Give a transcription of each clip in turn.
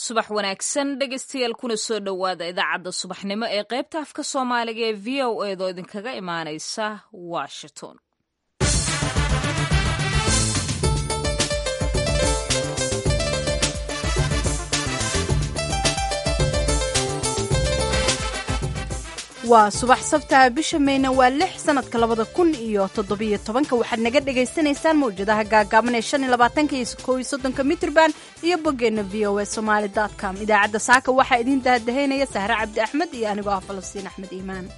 subax wanaagsan dhegaystayaal kuna soo dhowaada idaacadda subaxnimo ee qaybta afka soomaaliga ee v o eedoo idinkaga imaanaysa washington waa subax sabtaha bisha meyna waa lix sanadka labada kun iyo toddobiyo tobanka waxaad naga dhagaysanaysaan mawjadaha gaagaaban ee shan iyo labaatanka iyo kow iyo soddonka mitrban iyo boggeenna v o a somaali dot com idaacadda saaka waxaa idiin dahadahaynaya sahre cabdi axmed iyo anigoo ah falastiin axmed iimaan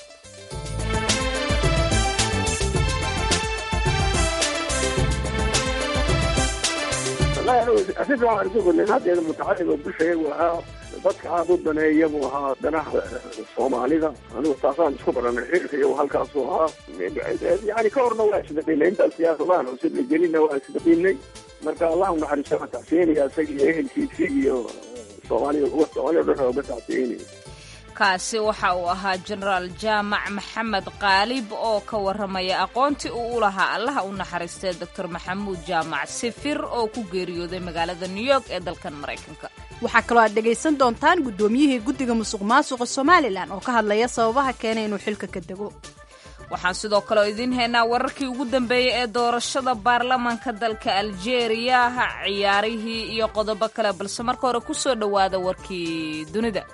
asiga waxaan isu gudnay haddeeda mutacallim oo bulshayagu ahaa dadka aada u daneeya buu ahaa danaha soomaalida anigu taasaan isku baranay xilka iyo halkaasuu ahaa yani ka horna waa isdaqinay intaan siyaasadahan cusub la gelina waa isdaqinay marka allah u naxariisto waa tacsiinaya isaga iyo ehelkiisii iyo soomaalida uga soomaalida dhan uga tacsiinaya kaasi waxa uu ahaa jenaraal jaamac maxamed qaalib oo ka warramaya aqoontii uu u lahaa allaha u naxariistay doctor maxamuud jaamac sifir oo ku geeriyooday magaalada new york ee dalkan maraykanka waxaa kaloo aad dhegaysan doontaan guddoomiyihii guddiga musuq maasuqa somalilan oo ka hadlaya sababaha keenay inuu xilka ka dego waxaan sidoo kaleo idiin haynaa wararkii ugu dambeeyey ee doorashada baarlamaanka dalka aljeeriya ciyaarihii iyo qodobo kale balse marka hore ku soo dhowaada warkii dunida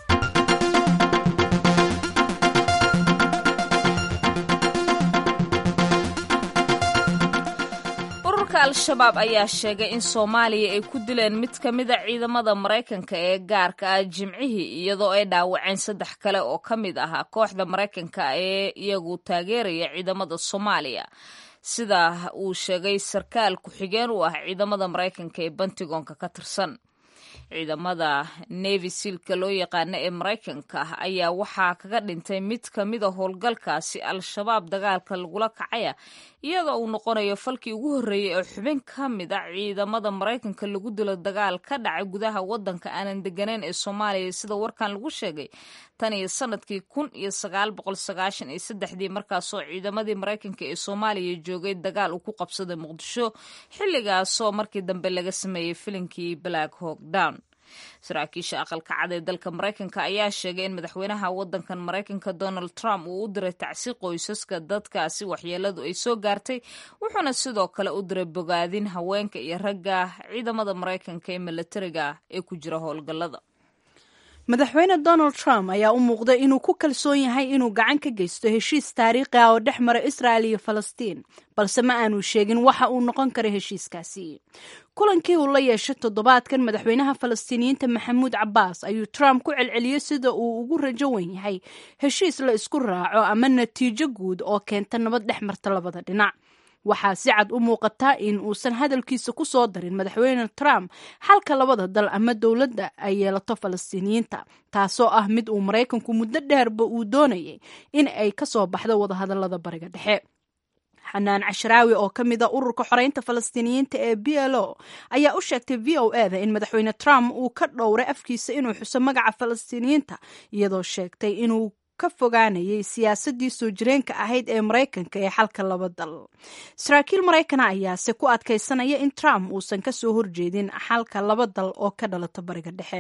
al-shabaab ayaa sheegay in soomaaliya ay ku dileen mid ka mida ciidamada maraykanka ee gaarka ah jimcihii iyadoo ay dhaawaceen saddex kale oo ka mid ahaa kooxda maraykanka ee iyagu taageeraya ciidamada soomaaliya sida uu sheegay sarkaal ku-xigeen u ah ciidamada maraykanka ee bantigoonka ka tirsan ciidamada nevi siilka loo yaqaana ee maraykanka ah ayaa waxaa kaga dhintay mid ka mida howlgalkaasi al-shabaab dagaalka lagula kacaya iyadoo uu noqonayo falkii ugu horreeyey oo xubin ka mid a ciidamada maraykanka lagu dilo dagaal ka dhacay gudaha waddanka aanan degganayn ee soomaaliya sida warkan lagu sheegay tan iyo sanadkii kun iyo sagaal boqol sagaashan iyo saddexdii markaasoo ciidamadii maraykanka ee soomaaliya joogay dagaal uu ku qabsaday muqdisho xilligaasoo markii dambe laga sameeyey filinkii black hawk down saraakiisha aqalka cad ee dalka maraykanka ayaa sheegay in madaxweynaha waddankan maraykanka donald trump uu u diray tacsi qoysaska dadkaasi waxyeeladu ay soo gaartay wuxuuna sidoo kale u diray bogaadin haweenka iyo ragga ciidamada maraykanka ee milatariga ee ku jira howlgallada madaxweyne donald trump ayaa u muuqday inuu ku kalsoon yahay inuu gacan ka geysto heshiis taariikhi ah oo dhex mara israel iyo falastiin balse ma aanu sheegin waxa uu noqon kara heshiiskaasi kulankii uu la yeeshay toddobaadkan madaxweynaha falastiiniyiinta maxamuud cabbaas ayuu trump ku celceliyey sida uu ugu rajo wen yahay heshiis la isku raaco ama natiijo guud oo keenta nabad dhex marta labada dhinac waxaa si cad u muuqataa in uusan hadalkiisa ku soo darin madaxweyne trump xalka labada dal ama dowladda ay yeelato falastiiniyiinta taasoo ah mid uu maraykanku muddo dheerba uu doonayay in ay ka soo baxdo wadahadallada bariga dhexe xanaan cashraawi oo ka mid a ururka xoreynta falastiiniyiinta ee b l o ayaa u sheegtay v o e da in madaxweyne trump uu ka dhowray afkiisa inuu xuso magaca falastiiniyiinta iyadoo sheegtay inuu ka fogaanayay siyaasadii soo jireenka ahayd ee maraykanka ee xalka laba dal saraakiil maraykana ayaase ku adkaysanaya in trump uusan ka soo horjeedin xalka laba dal oo ka dhalata bariga dhexe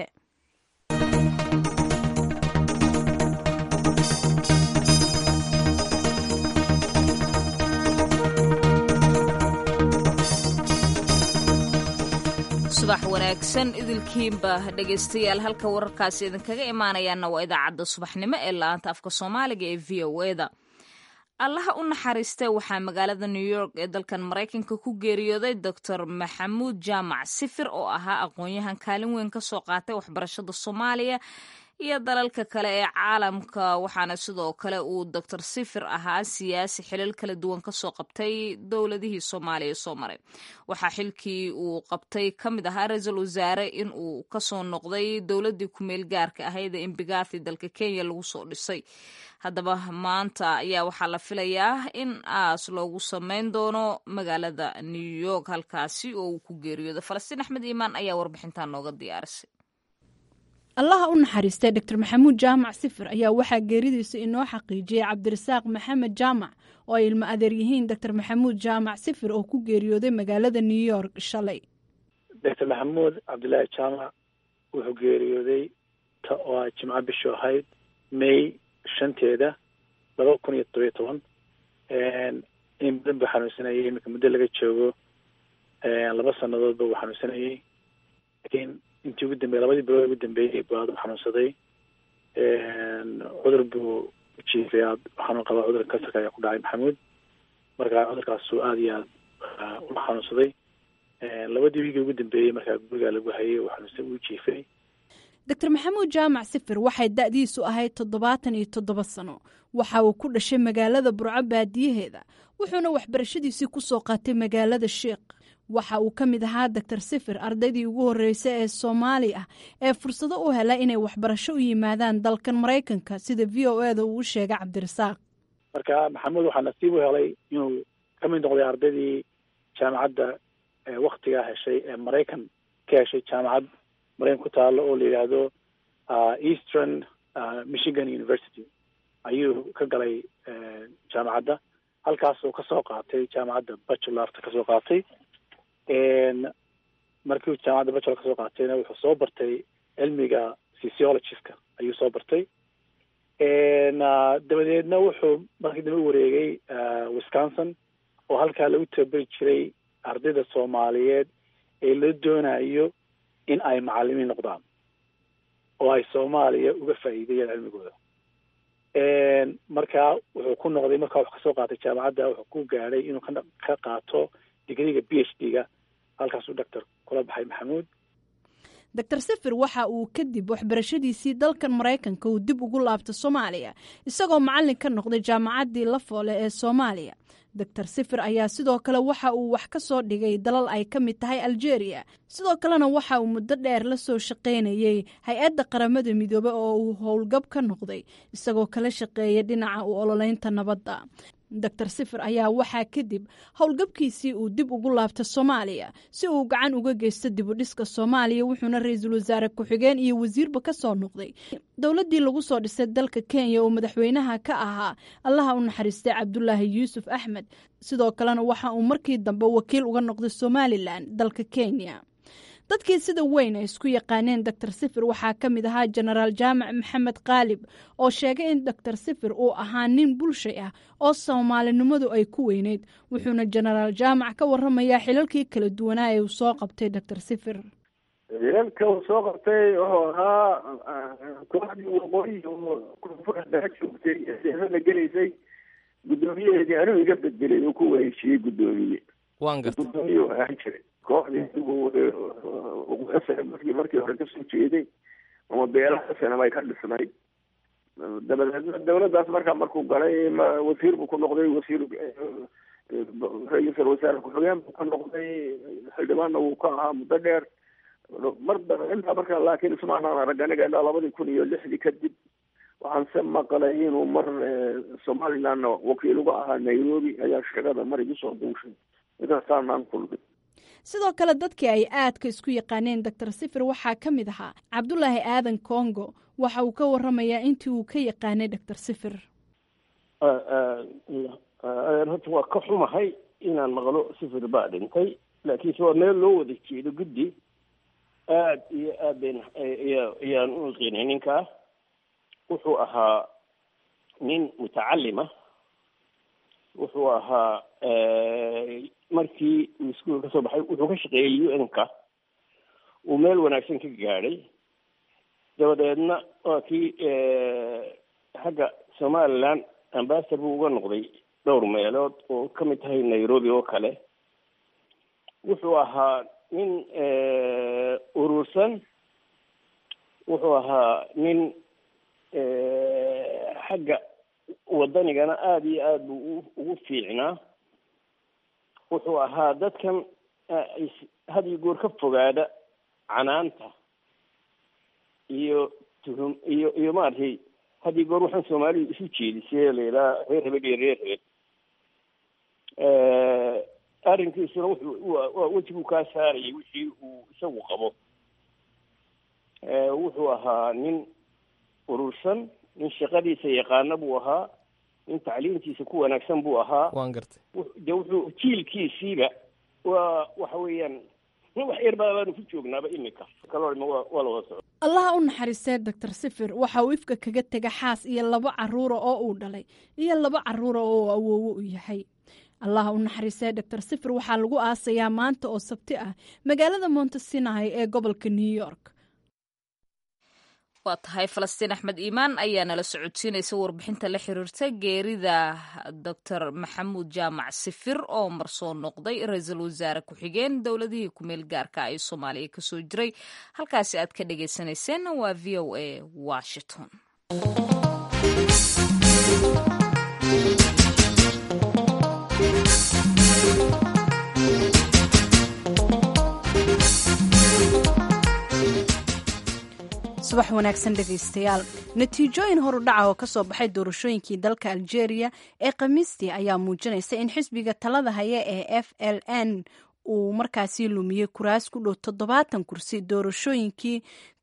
subax wanaagsan idilkiinba dhegaystayaal halka wararkaasi idinkaga imaanayaana waa idaacadda subaxnimo ee la-aanta afka soomaaliga ee v o e da allaha u naxariistay waxaa magaalada new york ee dalkan maraykanka ku geeriyooday doctor maxamuud jaamac sifir oo ahaa aqoon-yahan kaalin weyn ka soo qaatay waxbarashada soomaaliya iyo dalalka kale ee caalamka waxaana sidoo kale uu doctor sifir ahaa siyaasi xilal kala duwan kasoo qabtay dowladihii soomaaliya soo maray waxaa xilkii uu qabtay ka mid ahaa ra-iisul wasaare in uu kasoo noqday dowladii kumeel gaarka ahayd ee imbigathi dalka kenya lagu soo dhisay haddaba maanta ayaa waxaa la filayaa in aas loogu sameyn doono magaalada new york halkaasi oo uu ku geeriyooda falastiin axmed iimaan ayaa warbixintan nooga diyaarisay allaha u naxariistay doctor maxamuud jaamac sifir ayaa waxaa geeridiisa inoo xaqiijiyey cabdirasaaq maxamed jaamac oo ay ilmo adeer yihiin doctor maxamuud jaamac sifir oo ku geeriyooday magaalada new york shalay doctor maxamuud cabdilaahi jaamac wuxuu geeriyooday ta oo a jimco bishu ahayd may shanteeda laba kun iyo todobiyo toban in badan buu xanuunsanayay iminka muddo laga joogo laba sanadoodba uu xanuunsanayay laakiin intii ugu dambey labadii bilood ugu dambeeyey buu aada u xanuunsaday cudur buu ujiifay aad xanuun qabaa cudurka kansarka ayaa ku dhacay maxamuud marka cudurkaasuu aada iyo aad ula xanuunsaday labadii wiigii ugu dambeeyey markaa gurigaa lagu hayay uu xanuunsan uu jiifay doctor maxamuud jaamac sifir waxay da-diisu ahayd toddobaatan iyo toddoba sano waxa uu ku dhashay magaalada burco baadiyaheeda wuxuuna waxbarashadiisii ku soo qaatay magaalada sheikh waxa uu ka mid ahaa doctor sifir ardaydii ugu horreysay ee soomaali ah ee fursado u hela inay waxbarasho u yimaadaan dalkan maraykanka sida v o e da uu u sheegay cabdirasaaq marka maxamuud waxaa nasiib u helay inuu ka mid noqday ardaydii jaamacadda waktigaa heshay ee maraykan ka heshay jaamacad maraykan ku taalo oo la yidhaahdo eastern michigan university ayuu ka galay jaamacadda halkaasoo kasoo qaatay jaamacadda bachelorta kasoo qaatay markiu jaamacadda bachelor kasoo qaatayna wuxuu soo bartay cilmiga sociologist-ka ayuu soo bartay dabadeedna wuxuu markii dambe u wareegay wisconsin oo halkaa lagu tababari jiray ardayda soomaaliyeed ee la doonayo in ay macalimiin noqdaan oo ay soomaaliya uga faa'iideeyaan cilmigooda markaa wuxuu ku noqday markaa wuxuu kasoo qaatay jaamacadda wuxuu ku gaadhay inuu ka qaato digriga b h d ga halkaasuu doctor kula baxay maxamuud doctor sifir waxa uu kadib waxbarashadiisii dalkan maraykanka uu dib ugu laabta soomaaliya isagoo macallin ka noqday jaamacaddii la foole ee soomaaliya doctor sifir ayaa sidoo kale waxa uu wax ka soo dhigay dalal ay ka mid tahay algeria sidoo kalena waxa uu muddo dheer la soo shaqaynayey hay-adda qaramada midoobe oo uu howlgab ka noqday isagoo kala shaqeeya dhinaca u ololeynta nabadda doctor sifir ayaa waxaa kadib howlgabkiisii uu dib ugu laabta soomaaliya si uu gacan uga geysto dibudhiska soomaaliya wuxuuna ra-iisul wasaare ku-xigeen iyo wasiirba ka soo noqday dowladdii lagu soo dhisay dalka kenya oo madaxweynaha ka ahaa allaha u naxariistay cabdulaahi yuusuf axmed sidoo kalena waxa uu markii dambe wakiil uga noqday somalilan dalka kenya dadkii sida weyn ay isku yaqaaneen doctor sifir waxaa ka mid ahaa jenaraal jaamac maxamed qaalib oo sheegay in doctor sifir uu ahaa nin bulshay ah oo soomaalinimadu ay ku weyneyd wuxuuna jenaraal jaamac ka waramayaa xilalkii kala duwanaa ee uu soo qabtay doctor sifir xilalka uu soo qabtay wuxuu ahaa kooxdii waqooyi oo koonfura dhex joogtay eeada gelaysay guddoomiyaheedii anuu iga bedelay uu ku wareejiyey guddoomiye waan gartay guddoomiye u ahaan jiray kooxdii markii markii hore kasoo jeeday ama beelaha sanabay ka dhisnayd dabadeedna dawladdaas markaa markuu galay wasiir buu ku noqday wasiir ra-iisul wasaare ku-xigeen buu ka noqday xildhibaanna wuu ka ahaa muddo dheer mar intaa markaa laakiin ismaanaan arag aniga ilaa labadii kun iyo lixdii kadib waxaan se maqlay inuu mar somalilandna wakiil uga ahaa nairobi ayaa sheegada mar igu soo duushay inaasaanaan kulmay sidoo kale dadkii ay aadka isku yaqaaneen doctor sifir waxaa ka mid ahaa cabdulaahi aadan congo waxa uu ka waramayaa intii uu ka yaqaanay doctor sifir horta waa ka xumahay inaan maqlo sifir baa dhintay laakiinse waa meel loo wada jeedo guddi aad iyo aad bayn ayaan u iqiinay ninkaa wuxuu ahaa nin mutacalima wuxuu ahaa markii uu iskuol ka soo baxay wuxuu ka shaqeeyey u n ka uu meel wanaagsan ka gaadhay dabadeedna waa kii xagga somaliland ambasador buu uga noqday dhowr meelood oo ka mid tahay nairobi oo kale wuxuu ahaa nin urursan wuxuu ahaa nin xagga waddanigana aada iyo aada buu ugu fiicnaa wuxuu ahaa dadkan had iyo goor ka fogaada canaanta iyo tuhum iyo iyo maaragtay had iyo goor waxaan soomaalidu isu jeedisay la yidhaha reer hebel iyo reer hebel arrinkiisuna wuxuu waa wejiguu kaa saarayay wixii uu isagu qabo wuxuu ahaa nin urursan nin shaqadiisa yaqaana buu ahaa nin tacliintiisa ku wanaagsan buu ahaa waan gartay de wuxuu jiilkiisiiba waa waxa weeyaan wax yar baa baanu ku joognaaba imika kalorima waa waa la wada socda allaha u naxariistee doctor sifir waxa uu ifka kaga tega xaas iyo laba caruura oo uu dhalay iyo laba caruura oo uu awoowo u yahay allaha u naxariistee doctor sifir waxaa lagu aasayaa maanta oo sabti ah magaalada montesinai ee gobolka new york waa tahay falastiin axmed iimaan ayaa nala socodsiinaysa warbixinta la xiriirta geerida doctor maxamuud jaamac sifir oo marsoo noqday ra-iisul wasaare ku-xigeen dowladihii kumeel gaarka ee soomaaliya kasoo jiray halkaasi aad ka dhagaysanayseen waa v o a washington subax wanaagsan dhegaystayaal natiijooyin horudhaca oo kasoo baxay doorashooyinkii dalka algeria ee khamiistii ayaa muujinaysa in xisbiga talada haya ee f l n uu markaasi lumiyey kuraas ku dhow toddobaatan kursi doorashooyinkii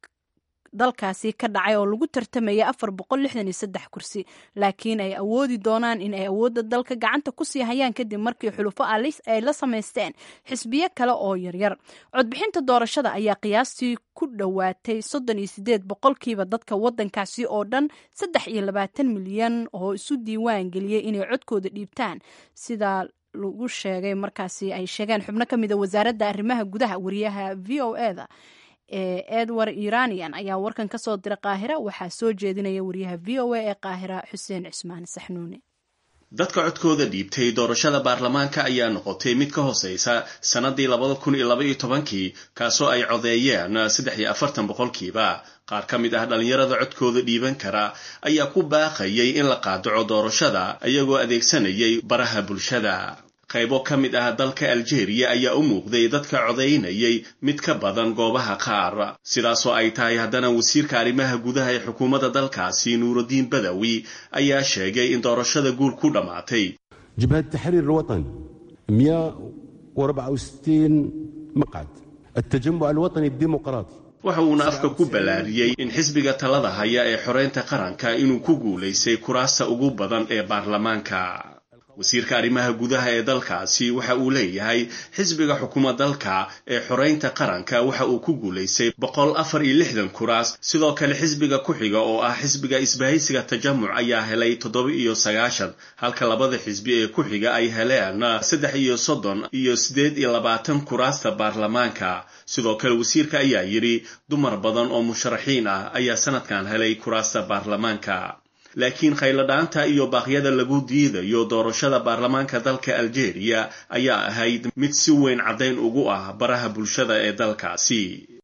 dalkaasi ka dhacay oo lagu tartamaya afar boqol lixdan iyo saddex kursi laakiin ay awoodi doonaan in ay awoodda dalka gacanta kusii hayaan kadib markii xulufo ay la samaysteen xisbiyo kale oo yaryar codbixinta doorashada ayaa qiyaastii ku dhowaatay soddon iyo sideed boqolkiiba dadka wadankaasi oo dhan saddex iyo labaatan milyan oo isu diiwaan geliyey inay codkooda dhiibtaan sida lagu sheegay markaasi ay sheegeen xubno ka mida wasaaradda arrimaha gudaha wariyaha v o e da ee edward iranian ayaa warkan ka soo dira qaahira waxaa soo jeedinaya wariyaha v o a ee qaahira xuseen cismaan saxnuune dadka codkooda dhiibtay doorashada baarlamaanka ayaa noqotay mid ka hooseysa sannadii labada kun iyo laba iyo tobankii kaasoo ay codeeyeen saddex iyo afartan boqolkiiba qaar ka mid ah dhallinyarada codkooda dhiiban kara ayaa ku baaqayay in la qaadaco doorashada iyagoo adeegsanayay baraha bulshada qaybo ka mid ah dalka algeria ayaa u muuqday dadka codaynayay mid ka badan goobaha qaar sidaasoo ay tahay haddana wasiirka arrimaha gudaha ee xukuumadda dalkaasi nuurudiin badawi ayaa sheegay in doorashada guul ku dhammaatay jabhad taxriir alwatan miya warabca wasitiin maqcad altajamuc alwatani addimuqraati waxa uuna afka ku ballaariyey in xisbiga talada haya ee xoreynta qaranka inuu ku guulaystay kuraasta ugu badan ee baarlamaanka wasiirka arrimaha gudaha ee dalkaasi waxa uu leeyahay xisbiga xukuma dalka ee xoreynta qaranka waxa uu ku guulaystay boqol afar iyo lixdan kuraas sidoo kale xisbiga ku-xiga oo ah xisbiga isbahaysiga tajamuc ayaa helay toddoba iyo sagaashan halka labada xisbi ee ku-xiga ay heleen saddex iyo soddon iyo siddeed iyo labaatan kuraasta baarlamaanka sidoo kale wasiirka ayaa yidhi dumar badan oo musharaxiin ah ayaa sanadkan helay kuraasta baarlamaanka laakiin khayladhaanta iyo baaqyada lagu diidayo doorashada baarlamaanka dalka algeria ayaa ahayd mid si weyn caddayn ugu ah baraha bulshada ee dalkaasi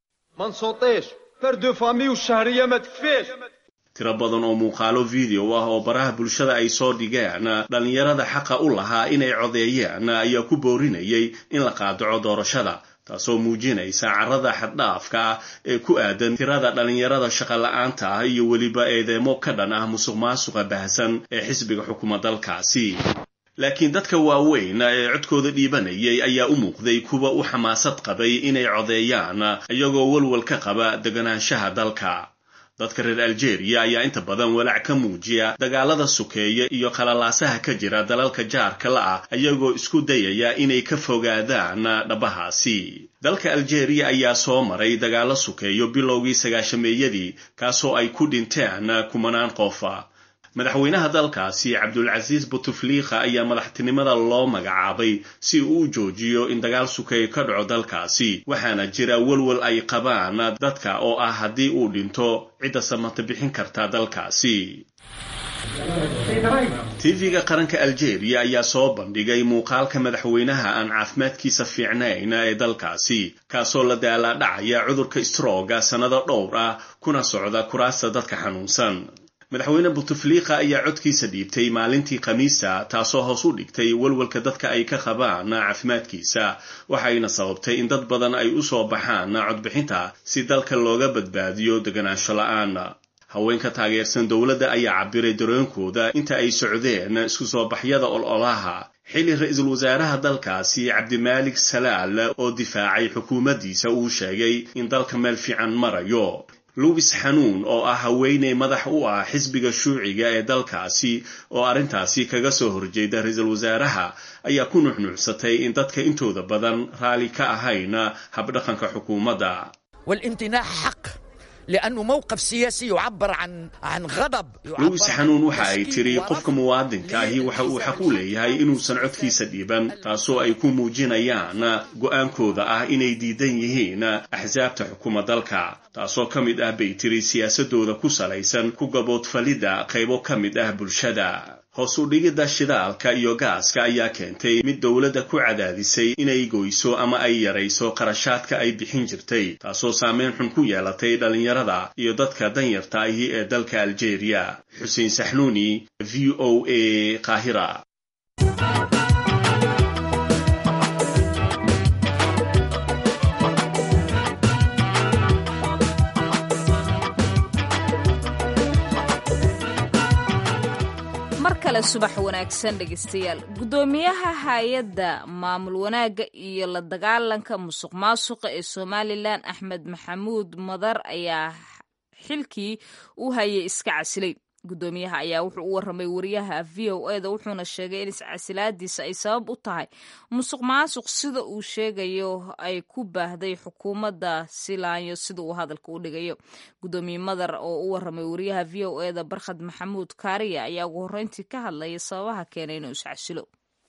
tiro badan oo muuqaalo video ah oo baraha bulshada ay soo dhigeen dhallinyarada xaqa u lahaa inay codeeyeen ayaa ku boorinayay in la qaadaco doorashada taasoo muujinaysa carada xaddhaafka ah ee ku aadan tirada dhallinyarada shaqola'aanta ah iyo weliba eedeemo ka dhan ah musuq maasuqa baahsan ee xisbiga xukuma dalkaasi laakiin dadka waaweyn ee codkooda dhiibanayay ayaa u muuqday kuwa u xamaasad qabay inay codeeyaan iyagoo walwal ka qaba deganaanshaha dalka dadka reer algeria ayaa inta badan walaac ka muujiya dagaalada sukeeya iyo qalalaasaha ka jira dalalka jaarka la ah ayagoo isku dayaya inay ka fogaadaan dhabahaasi dalka algeria ayaa soo maray dagaalo sukeeyo bilowgii sagaashameeyadii kaasoo ay ku dhinteen kumanaan qofa madaxweynaha dalkaasi cabdulcasiis butufliikha ayaa madaxtinimada loo magacaabay si uu u joojiyo in dagaal sukeeyo ka dhaco dalkaasi waxaana jira welwel ay qabaan dadka oo ah haddii uu dhinto cidda samata bixin karta dalkaasi tv-ga qaranka algeria ayaa soo bandhigay muuqaalka madaxweynaha aan caafimaadkiisa fiicnayn ee dalkaasi kaasoo la daalaadhacaya cudurka strooga sannado dhowr ah kuna socda kuraasta dadka xanuunsan madaxweyne butufliika ayaa codkiisa dhiibtay maalintii khamiisa taasoo hoos u dhigtay walwalka dadka ay ka qabaan caafimaadkiisa waxayna sababtay in dad badan ay u soo baxaan codbixinta si dalka looga badbaadiyo deganaansho la-aan haweenka taageersan dowladda ayaa cabiray dareenkooda inta ay socdeen isku soo baxyada ololaha xilli ra-iisul wasaaraha dalkaasi cabdimaalik salaal oo difaacay xukuumaddiisa uu sheegay in dalka meel fiican marayo luwis xanuun oo ah haweeney madax u ah xisbiga shuuciga ee dalkaasi oo arrintaasi kaga soo horjeeda ra-iisul wasaaraha ayaa ku nuxnuucsatay in dadka intooda badan raalli ka ahayn habdhaqanka xukuumadda والامتناع حق لأنه موقف سياسي يعبر عن عن غضب luis xanuun waxa ay tiri qofka muwaadinka ahi waxa uu xaq u leeyahay inuusan codkiisa dhiiban taasoo ay ku muujinayaan go'aankooda ah inay diidan yihiin axsaabta xukuma dalka taasoo ka mid ah bay tiri siyaasadooda ku salaysan ku gaboodfalidda qaybo ka mid ah bulshada hoos u dhigidda shidaalka iyo gaaska ayaa keentay mid dowladda ku cadaadisay inay goyso ama ay yarayso qarashaadka ay bixin jirtay taasoo saameyn xun ku yeelatay dhallinyarada iyo dadka danyarta ahi ee dalka aljeeriya xuseen saxnuuni v o a qaahira mar kale subax wanaagsan dhegeystayaal guddoomiyaha hay-adda maamul wanaagga iyo la dagaalanka musuq maasuqa ee somalilan axmed maxamuud madar ayaa xilkii u hayay iska casilay guddoomiyaha ayaa wuxuu u waramay wariyaha v o eda wuxuuna sheegay in iscasilaadiisa ay sabab u tahay musuq maasuq sida uu sheegayo ay ku baahday xukuumadda silaanyo sida uu hadalka u dhigayo guddoomiye madar oo u waramay wariyaha v o eda barkhad maxamuud kaariya ayaa ugu horreyntii ka hadlaya sababaha keenay inuu iscasilo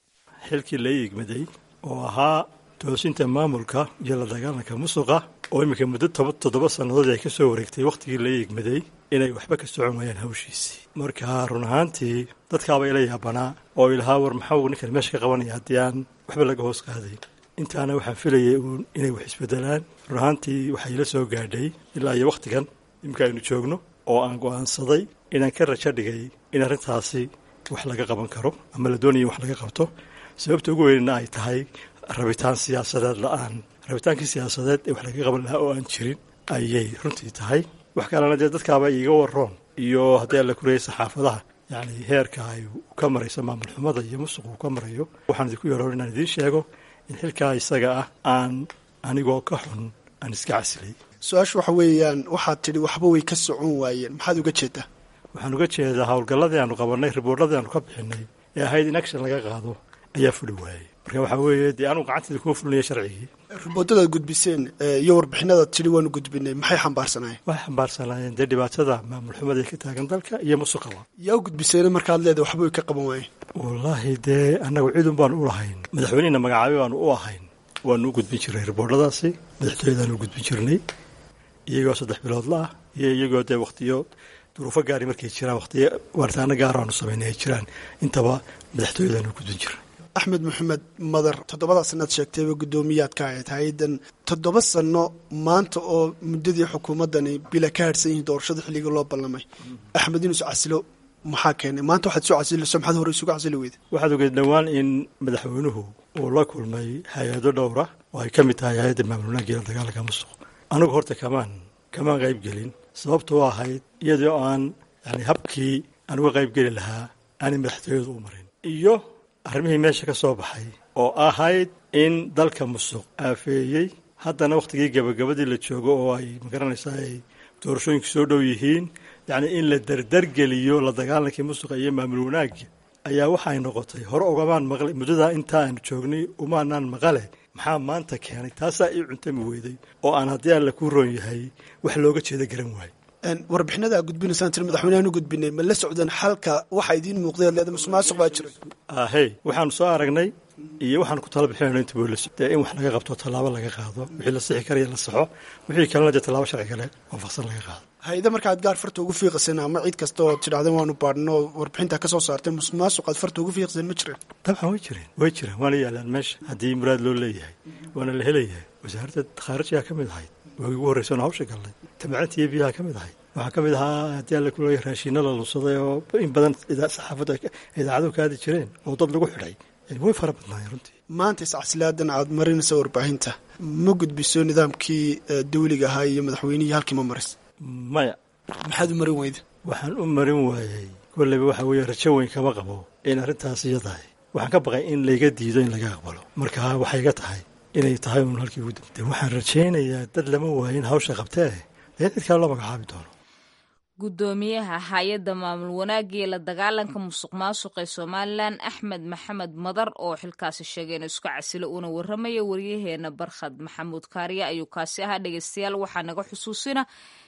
xilkii la yigmaday oo ahaa toosinta maamulka iyo la dagaalanka musuqa oo iminka muddo toddoba sannadood ay ka soo wareegtay wakhtigii la yigmaday inay waxba ka socon waayaan hawshiisii marka run ahaantii dadkaaba ila yaabanaa oo ilahaa war maxau ninkan meesha ka qabanaya haddii aan waxba laga hoos qaadayn intaana waxaan filayay uun inay wax isbedelaan run ahaantii waxaa ila soo gaadhay ilaa iyo wakhtigan iminka aynu joogno oo aan go'aansaday inaan ka rajo dhigay in arrintaasi wax laga qaban karo ama la doonaya in wax laga qabto sababta ugu weynna ay tahay rabitaan siyaasadeed la-aan rabitaankii siyaasadeed ee wax laga qaban lahaa oo aan jirin ayay runtii tahay wax kalena dee dadkaaba iiga waroon iyo haddii alla kureyay saxaafadaha yacni heerka ay ka marayso maamul xumada iyo musuq uu ka marayo waxaan idinku yaroon inaan idiin sheego in xilkaa isaga ah aan anigoo ka xun aan iska casilay su-aashu waxa weeyaan waxaad tidhi waxba way ka socon waayeen maxaad uga jeedaa waxaan uga jeedaa howlgalladii aanu qabannay riboorradii aanu ka bixinay ee ahayd in action laga qaado ayaa fuli waayey marka waxaa weeye dee anugu gacanteeda kuma fulinaya sharcigii riboodadaad gudbiseen iyo warbixinadaad tidhi waanu gudbinay maxay xambaarsanaayeen waxay xambaarsanaayeen dee dhibaatada maamul xumada ee ka taagan dalka iyo musuqaba yaa u gudbiseena markaad leedahay waxba way ka qaban waayeen wallaahi dee annagu ciidun baanu u lahayn madaxweynehina magacaabay baanu u ahayn waanu u gudbin jirnay riboorhadaasi madaxtooyadaanu u gudbin jirnay iyagoo saddex biloodla ah iyo iyagoo dee wakhtiyo duruufo gaari markay jiraan wakhtiyo waaritaano gaaro aanu samaynay ay jiraan intaba madaxtooyadaanu u gudbin jirnay axmed maxamed madar toddobadaa sannaad sheegtayba guddoomiyaad ka ahayd hay-addan toddoba sanno maanta oo muddadii xukuumaddani bila ka harhsan yihiin doorashada xilliga loo ballamay axmed inuu iscasilo maxaa keenay maanta waxaad soo casilayso maxaad hore isugu casili weyda waxaad ogeed dhowaan in madaxweynuhu uu la kulmay hay-ado dhowra oo ay ka mid tahay hay-adda maamul wanaagga iyo dagaalanka musuq anigu horta kamaan kamaan qayb gelin sababtoo ahayd iyadoo aan yani habkii aan uga qayb geli lahaa aanay madaxtooyadu u marin iyo arrimihii meesha ka soo baxay oo ahayd in dalka musuq aafeeyey haddana wakhtigii gabagabadii la joogo oo ay magaranaysaa ay doorashooyinku soo dhow yihiin yacnii in la dardargeliyo la dagaalankii musuqa iyo maamul wanaagga ayaa waxay noqotay hore ugamaan maqlay muddadaa intaa aanu joognay umaanaan maqale maxaa maanta keenay taasaa ii cuntami weyday oo aan haddii alla ku roon yahay wax looga jeeda garan waayo warbixinada aad gudbinaysaan tiri madaxweynehan u gudbinay ma la socdeen xalka waxa idiin muuqday leeda musuqmaasuq baa jira ahey waxaanu soo aragnay iyo waxaanu ku tala bixinayno inta booliis dee in wax laga qabto tallaabo laga qaado wixii la sixi karaya la saxo wixii kalena dee tallaabo sharci kale waafaqsan laga qaado hay-ada markaad gaar farta ugu fiiqaseen ama cid kasta oo tidhahdeen waanu baadhno oo warbixintaa ka soo saarteen musuqmaasuq aad farta ugu fiiqseen ma jireen dabcan way jireen way jireen waana yaalaan meesha haddii muraad loo leeyahay waana la helayahay wasaaradda khaarijiyaa ka mid ahayd waagii ugu horreysan hawsha gallay tamaacinta iyo biyaha ka mid ahayd waxaa ka mid ahaa haddii alla ku leeyahay raashiino la lunsaday oo in badan saxaafaddu idaacadu ka aadi jireen oo dad lagu xidhay way fara badnaayeen runtii maanta iscasilaadan aad marinaysa warbaahinta ma gudbiso nidaamkii dawliga ahaa iyo madaxweynihii halkii ma maris maya maxaad u marin weyda waxaan u marin waayey kolleyba waxa weeye rajo weyn kama qabo in arrintaas iyadahay waxaan ka baqay in layga diido in laga aqbalo marka waxay ga tahay inay tahay uun halkii ugu damtay waxaan rajaynayaa dad lama waayin hawsha qabtee dee cid kale loo magacaabi doono guddoomiyaha hay-adda maamul wanaagga iyo la dagaalanka musuq maasuq ee somalilan axmed maxamed madar oo xilkaasi sheegay inuu isku casilo uuna warramaya waryaheena barkhad maxamuud kaariye ayuu kaasi ahaa dhegeystayaal waxaa naga xusuusina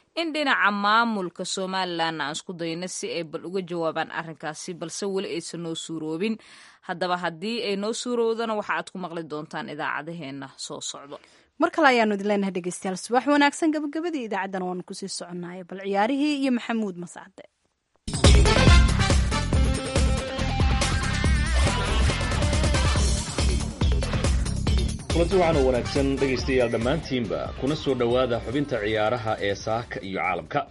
in dhinaca maamulka somalilan aan isku dayno si ay bal uga jawaabaan arrinkaasi balse weli aysan noo suuroobin haddaba haddii ay noo suurowdana waxa aad ku maqli doontaan idaacadaheenna soo socdo mar kale ayaanu idin leenahay dhegeystayaal subax wanaagsan gabagabadii idaacaddana waanu kusii soconaya bal ciyaarihii iyo maxamuud mascade kulanti waxaana wanaagsan dhegaystayaal dhammaantiinba kuna soo dhowaada xubinta ciyaaraha ee saaka iyo caalamka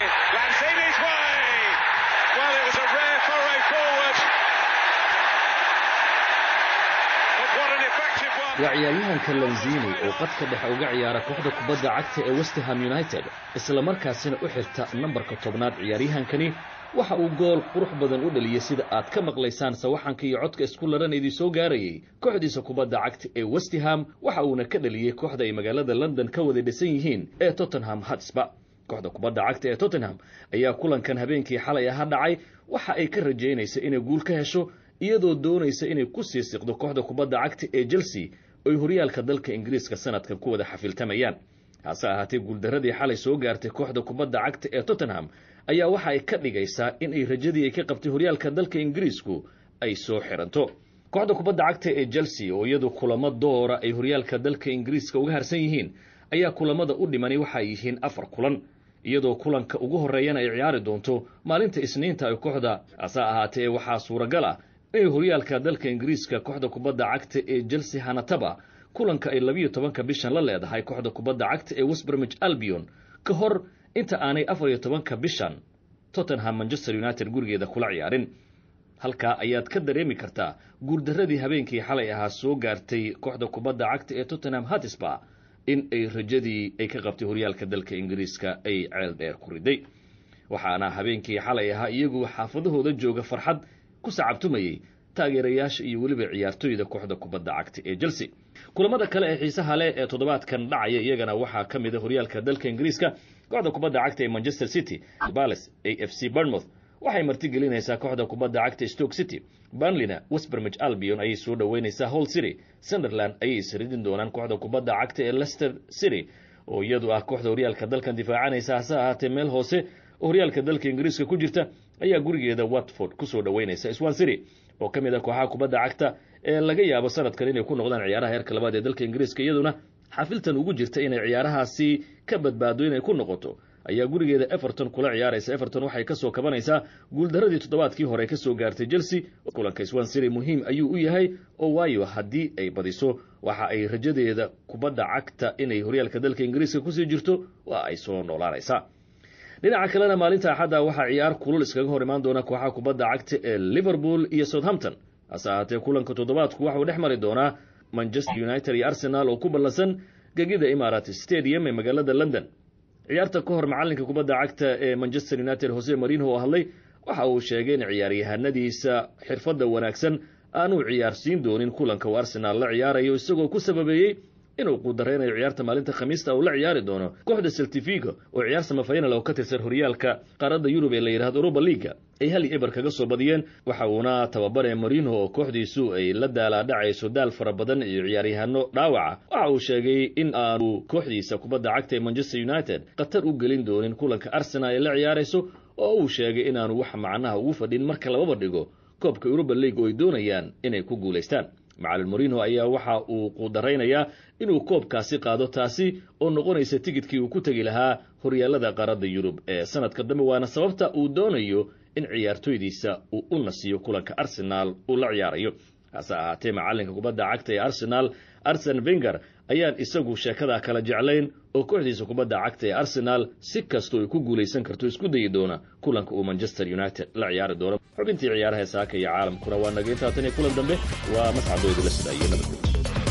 waa ciyaaryahanka lanzini oo qadka dhexe uga ciyaara kooxda kubadda cagta ee westerham united islamarkaasina u xirta nambarka tobnaad ciyaaryahankani waxa uu gool qurux badan u dhaliyey sida aad ka maqlaysaan sawaxanka iyo codka isku laran idii soo gaarayay kooxdiisa kubadda cagta ee westham waxa uuna ka dhaliyey kooxda ay magaalada london ka wada dhisan yihiin ee tottenham hatsba kooxda kubadda cagta ee tottenham ayaa kulankan habeenkii xalay aha dhacay waxa ay ka rajaynaysa inay guul ka hesho iyadoo doonaysa inay ku sii siqdo kooxda kubadda cagta ee chelsea oy horyaalka dalka ingiriiska sanadkan ku wada xafiltamayaan hase ahaatee guuldaradii xalay soo gaartay kooxda kubadda cagta ee tottenham ayaa waxa ay ka dhigaysaa in ay rajadii ay ka qabtay horyaalka dalka ingiriisku ay soo xiranto kooxda kubadda cagta ee chelsea oo iyadu kulamo doora ay horyaalka dalka ingiriiska uga harsan yihiin ayaa kulamada u dhimani waxay yihiin afar kulan iyadoo kulanka ugu horreeyana ay ciyaari doonto maalinta isniinta ay kooxda hase ahaatee waxaa suuragal ah inay horyaalka dalka ingiriiska kooxda kubadda cagta ee chelsea hanataba kulanka ay labiyo tobanka bishan la leedahay kooxda kubadda cagta ee westbermich albion ka hor inta aanay afar iyo tobanka bishan tottenham manchester united gurigeeda kula ciyaarin halkaa ayaad ka dareemi kartaa guurdaradii habeenkii xalay ahaa soo gaartay kooxda kubadda cagta ee tottenham hatisba in ay rajadii ay ka qabtay horyaalka dalka ingiriiska ay ceel dheer ku riday waxaana habeenkii xalay ahaa iyagu xaafadahooda jooga farxad ku sacabtumayey taageerayaasha iyo weliba ciyaartooyda kooxda kubadda cagta ee chelsea kulamada kale ee xiisaha leh ee toddobaadkan dhacaya iyagana waxaa ka mid a horyaalka dalka ingiriiska kooxda kubadda cagta ee manchester city bales a f c bournemouth waxay martigelinaysaa kooxda kubadda cagta stoke city burnleyna westbermich albion ayay soo dhoweynaysaa hall city sunderland ayay isridin doonaan kooxda kubadda cagta ee leicester city oo iyadu ah kooxda horyaalka dalkan difaacanaysa hase ahaatee meel hoose oo horyaalka dalka ingiriiska ku jirta ayaa gurigeeda watford kusoo dhoweynaysa swan city oo ka mid ah kooxaha kubadda cagta ee laga yaabo sanadkan inay ku noqdaan ciyaaraha heerka labaad ee dalka ingiriiska iyaduna xafiltan ugu jirta inay ciyaarahaasi ka badbaado inay ku noqoto ayaa gurigeeda everton kula ciyaaraysa everton waxay kasoo kabanaysaa guuldaradii toddobaadkii hore kasoo gaartay chelsea kulanka swan city muhiim ayuu u yahay oo waayo haddii ay badiso waxa ay rajadeeda kubadda cagta inay horyaalka dalka ingiriiska kusii jirto waa ay soo noolaanaysaa dhinaca kalena maalinta axadda waxaa ciyaar kulul iskaga hor imaan doona kooxaha kubadda cagta ee liverpool iyo southampton hase ahaatee kulanka toddobaadku waxauu dhex mari doonaa manchester united iyo arsenal oo ku ballansan gegida imarat stadium ee magaalada london ciyaarta ka hor macalinka kubadda cagta ee manchester united hose marino oo hadlay waxa uu sheegay in ciyaaryahanadiisa xirfadda wanaagsan aanuu ciyaarsiin doonin kulanka uu arsenaal la ciyaarayo isagoo ku sababeeyey inuu quudareynayo ciyaarta maalinta khamiista uu la ciyaari doono kooxda seltifigo oo ciyaar samafaynal oo ka tirsan horyaalka qaaradda yurub ee la yidhahdo europa liaga ay hal iyo eber kaga soo badiyeen waxa uuna tababare marino oo kooxdiisu ay la daalaadhacayso daal fara badan iyo ciyaaryahano dhaawaca waxa uu sheegay in aanu kooxdiisa kubadda cagta ee manchester united khatar u gelin doonin kulanka arsenal ee la ciyaarayso oo uu sheegay inaanu wax macnaha ugu fadhin marka lababa dhigo koobka europa league oo ay doonayaan inay ku guulaystaan macalin morino ayaa waxa uu quudaraynayaa inuu koobkaasi qaado taasi oo noqonaysa tigidkii uu ku tegi lahaa horyaalada qaaradda yurub ee sanadka dambe waana sababta uu doonayo in ciyaartoydiisa uu u nasiyo kulanka arsenaal uu la ciyaarayo hase ahaatee macalinka kubadda cagta ee arsenaal arsen venger ayaan isagu sheekadaa kala jeclayn oo kooxdiisa kubadda cagta ee arsenaal si kastoo ay ku guulaysan karto isku dayi doona kulanka uu manchester united la ciyaari doono xubintii ciyaaraha saaka iyo caalamkuna waa naga intaatan iyo kulan dambe waa mascadooda la sida iyo nabadgooda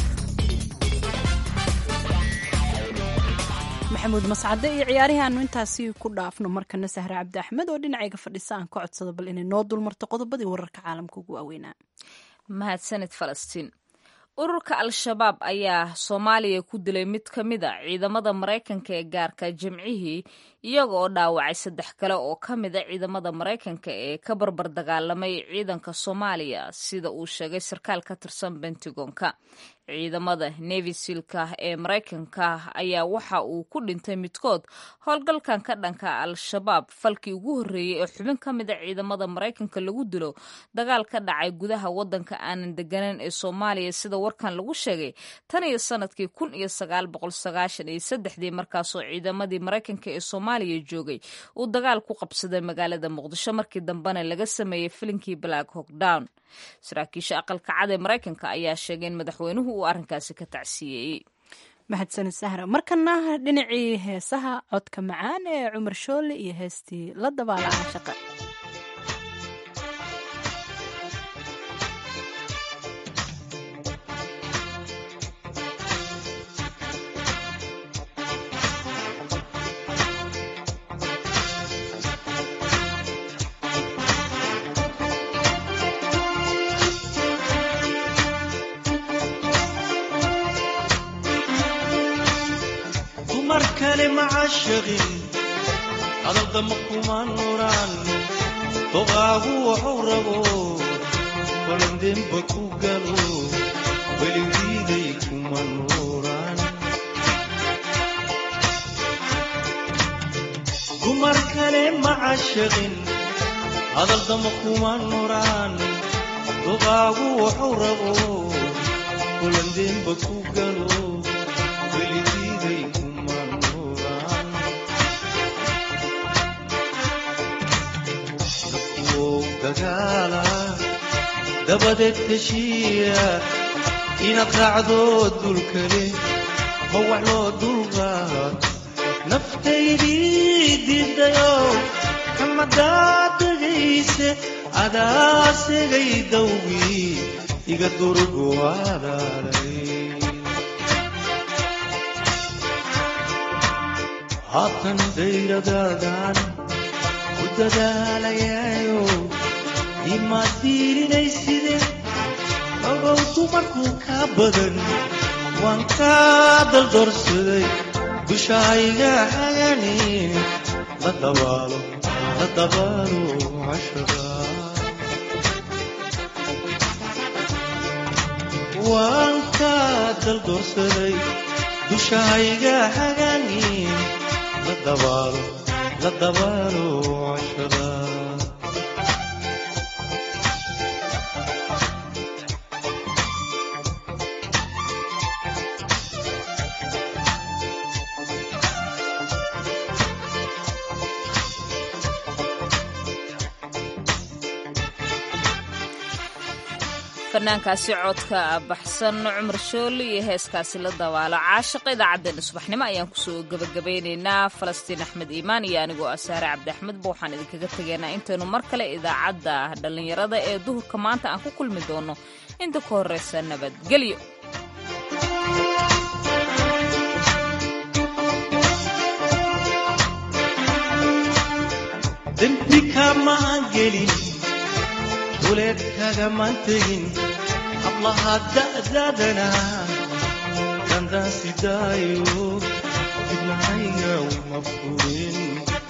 maxamuud mascade iyo ciyaarihii aanu intaasi ku dhaafno markana sahre cabdi axmed oo dhinacayga fadhisa aan ka codsado bal inay noo dulmarto qodobadii wararka caalamka ugu waaweynaa mahadsanid falastiin ururka al-shabaab ayaa soomaaliya ku dilay mid ka mid a ciidamada maraykanka ee gaarka jimcihii iyaga oo dhaawacay saddex kale oo ka mid a ciidamada maraykanka ee ka barbar dagaalamay ciidanka soomaaliya sida uu sheegay sarkaal ka tirsan bentagonka ciidamada nevisilka ee maraykanka ayaa waxa uu ku dhintay midkood howlgalkan ka dhanka al-shabaab falkii ugu horreeyey ee xubin ka mida ciidamada maraykanka lagu dilo dagaal ka dhacay gudaha waddanka aanan degganayn ee soomaaliya sida warkan lagu sheegay tan iyo sanadkii kun iyo sagaal boqol sagaashan iyo saddexdii markaasoo ciidamadii maraykanka ee soomaaliya joogay uu dagaal ku qabsaday magaalada muqdisho markii dambena laga sameeyey filinkii black hawk down saraakiisha aqalka cad ee maraykanka ayaa sheegay in madaxweynuhu uu arrinkaasi ka tacsiyeeyey mahadsanid sahra markana dhinacii heesaha codka macaan ee cumar shoole iyo heestii la dabaala caashaqa dumar kale macashaqin hadaldama kuma nuraan doqaagu waxuu rabo balandemba ku galo weligiiday kuma nuraan dumar kale macashaqin hadaldama kuma nuraan doqaagu waxuu rabo balandemba ku galo weligiiday kuma nuraan nafkuwow dagaala dabadeed heshiiya inaad raacdo dulkale ma wax loo dulqaad naftaydii diidayo kamadaa degayse adaa segay dawgii iga durgu alaalay haatan dayradaadan ku dadaalayaayo imaad diilinayside ogow dumarkuu kaa badan waan kaa daldorsaday dushahayga haganin la dabaalo la dabaalo cashada waan kaa daldorsaday dushahayga haganin la dabaalo la dabaalo cashada fanaankaasi codka baxsan cumar shooli iyo heeskaasi la dabaalo caashaqa idaacaddeenna subaxnimo ayaan kusoo gebagabaynaynaa falastiin axmed iimaan iyo anigoo asaare cabdi axmedba waxaan idinkaga tegaynaa intaynu mar kale idaacadda dhallinyarada ee duhurka maanta aan ku kulmi doono inta ka horreysa nabadgelyo dembi kamaan gelin duleed kagamaan tegin hablaha da'daadana dandaan sidaayo dibnahayga uma furin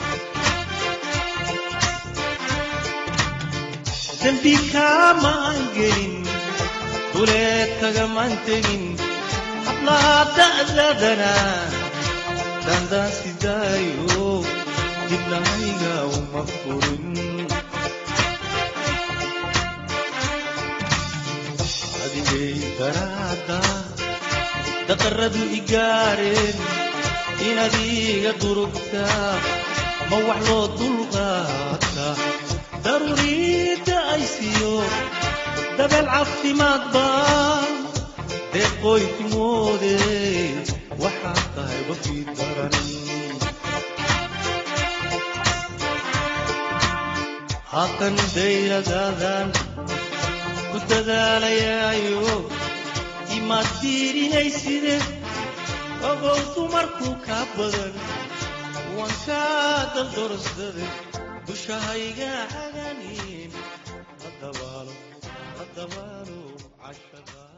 dembi kamaan gelin duleed kagamaan tegin hablaha da'daadana dandaan sidaayo dibnahayga uma furin adigay daraada daqaradu igaareen inaad iga durugtaa ma wax loo dulqaata daruuriidda ay siiyo dabeel caafimaad baa deeqooy timoode waxaad tahay wafii daran haatan dayradaadan ku dadaalayaayo imaad diirinayside ogow dumarkuu kaa badan waan kaa daldorsaday dushahayga haganin la dabaalo la dabaalo cashada